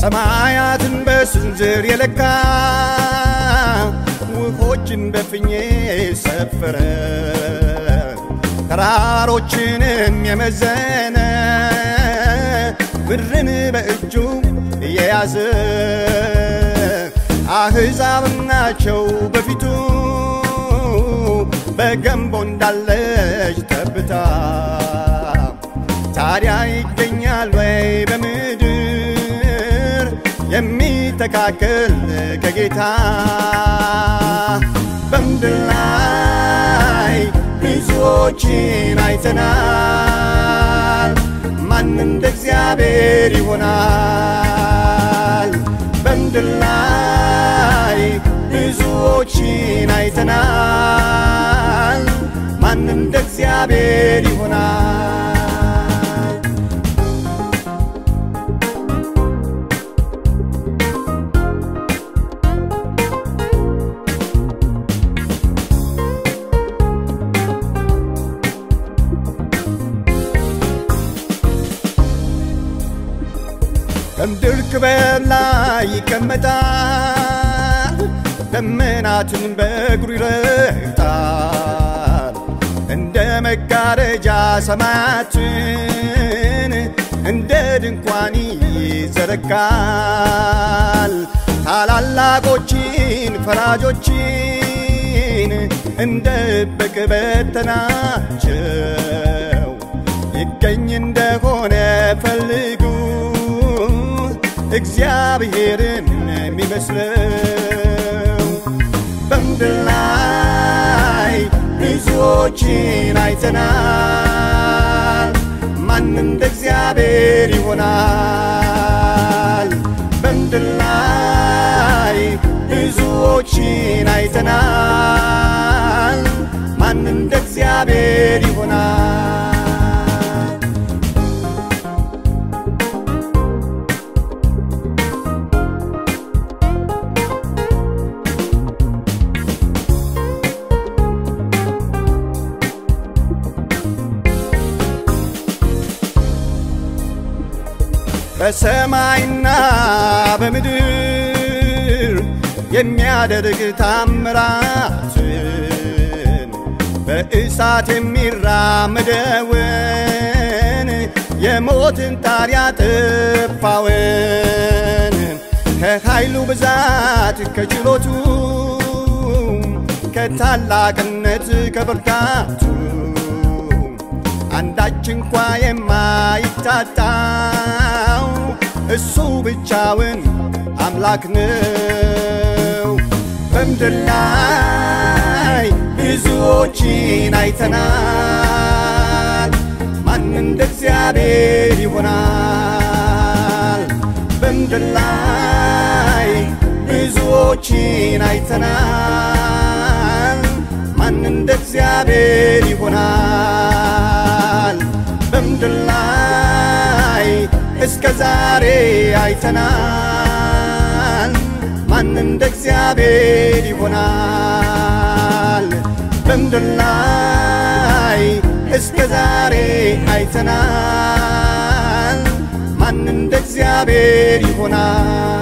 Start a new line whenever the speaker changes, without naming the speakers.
ሰማያትን በስንዝር የለካ ውሆችን በፍኜ ሰፈረ ተራሮችንም የመዘነ ምድርን በእጁ የያዘ አሕዛብም ናቸው በፊቱ በገንቦ እንዳለች ጠብታ ታዲያ ይገኛል ወይ በምድር የሚተካከል ከጌታ በምድር ላይ ብዙዎችን አይተናል ማን እንደ እግዚአብሔር ይሆናል በምድር ላይ ብዙዎችን አይተናል ማን እንደ እግዚአብሔር ይሆናል ከምድር ክበር ላይ ይቀመጣል፣ ደመናትን በእግሩ ይረግጣል። እንደ መጋረጃ ሰማያትን እንደ ድንኳን ይዘረጋል። ታላላቆችን ፈራጆችን እንደ እብቅ በተናቸው። ይገኝ እንደሆነ ፈልጉ እግዚአብሔርን የሚመስለው በምድር ላይ ብዙዎችን አይተናል። ማን እንደ እግዚአብሔር ይሆናል? በምድር ላይ ብዙዎችን አይተናል። ማን እንደ እግዚአብሔር ይሆናል? በሰማይና በምድር የሚያደርግ ታምራትን በእሳት የሚራመደውን የሞትን ጣር ያጠፋውን ከኃይሉ ብዛት ከችሎቱ ከታላቅነት ከብርታቱ አንዳች እንኳ የማይታጣው እሱ ብቻውን አምላክ ነው። በምድር ላይ ብዙዎችን አይተናል። ማን እንደ እግዚአብሔር ይሆናል? በምድር ላይ ብዙዎችን አይተናል። ማን እንደ እግዚአብሔር ይሆናል? በምድር ላይ እስከ ዛሬ አይተናል። ማን እንደ እግዚአብሔር ይሆናል? በምድር ላይ እስከ ዛሬ አይተናል። ማን እንደ እግዚአብሔር ይሆናል?